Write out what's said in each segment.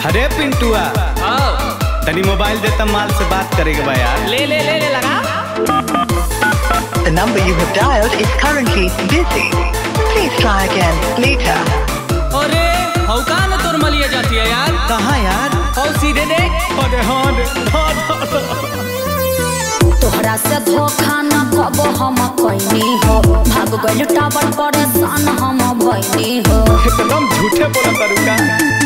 अरे पिंटुआ आओ तनी मोबाइल देता माल से बात करे के बा यार ले ले ले ले लगा The number you have dialed is currently busy. Please try again later. अरे हौ का न तोर मलिया जाती है यार कहाँ यार हौ सीधे देख अरे हाँ रे हाँ, हाँ, हाँ। तोहरा से धोखा न कबो हम कैनी हो भाग गइल टावर परेशान हम भइनी हो एकदम झूठे बोला तरुका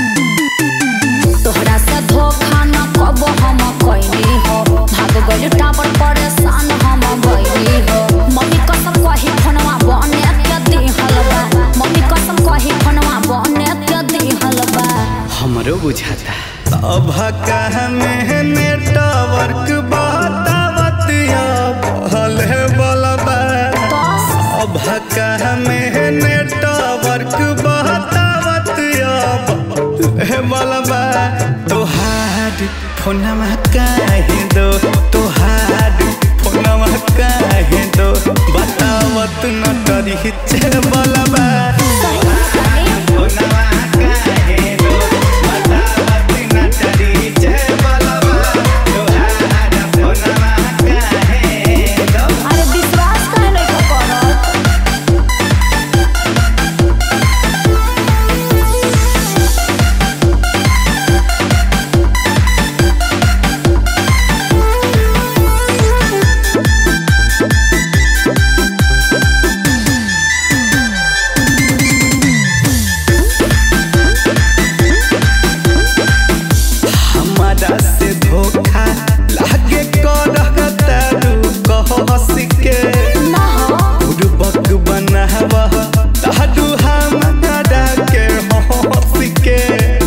तोहरा से धोखा न कबो हम कैनी हो भाग गइल टावर परेशान हम भइनी हो मम्मी कसम कही फोनवा बने के दिहल बा मम्मी कसम कही फोनवा बने के दिहल बा हमरो बुझाता अब कहने नेटवर्क बतावतिया भले बलबा अब कहने नेटवर्क बतावतिया भले बलबा तोहार फोनमा काहे दो तोहार फोनमा काहे दो बतावत न डरी छे बलबा फोनमा काहे दो बतावत न डरी छे बलबा तोहार फोनमा काहे दो अरे विश्वास काहे नहीं करत हमारा से धोखा लागे करता रू कह हंस के ना हो बुड़बक बनावा ताडू हमारा के हंस के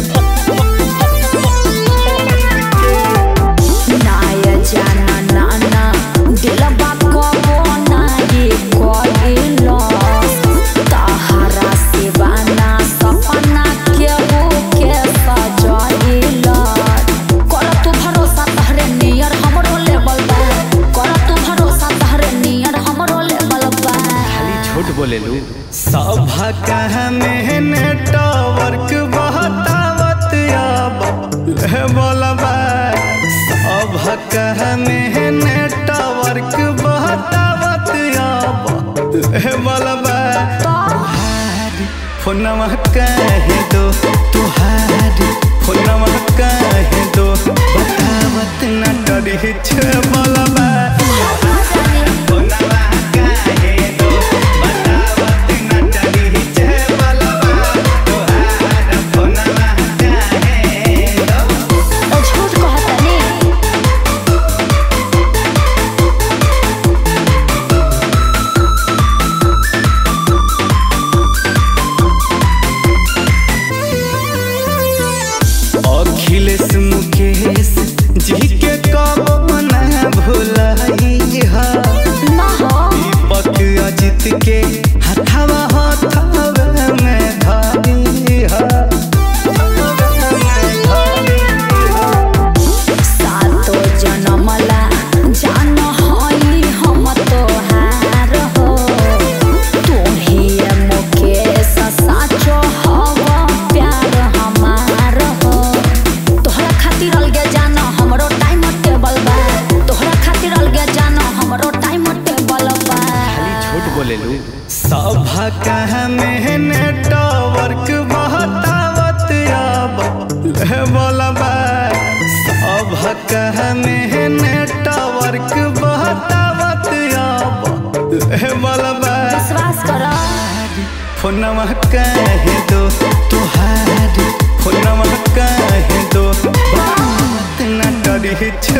नाय जाना नाना दिलबा कबो नाये कइलो तहरा सिवाना सपना केहू के सजइलो कर तू भरोसा तहरे नियर हमरो लेवल बा कर तू भरोसा तहरे नियर हमरो लेवल बा खाली झूठ बोले लू सब कहने नेटवर्क बहतावत अब ले बोलबा सब कहने नेटवर्क बहतावत अब ले बोलबा तुहारी फोनमा काहे दो तुहारी फोनमा काहे दो बतावत न डरी छे बोलबा फोनमा काहे दो बतावत न डरी छे बोलबा तुहार फोनमा काहे दो ओ झूठ कहतनी अखिलेश मुकेश जी के कब न भुलाई हा ना हो दीपक अजित के हथवा हथवा में धरी हा सातो जनमला जान हई हम तोहार हो तुम्ही मुकेश साचो हव प्यार हमार हो तोहरा खातिर अलगे जान हमरो टाइम टेबल बा तोहरा खातिर अलगे जान हमरो टाइम टेबल बा खाली झूठ बोले लू सभा कहने नेटवर्क बहतावत अब ले बोलबा सभा कहने नेटवर्क बहतावत अब ले बोलबा विश्वास कर फोनमा काहे दो तुहारी फोनमा काहे दो बात न डरी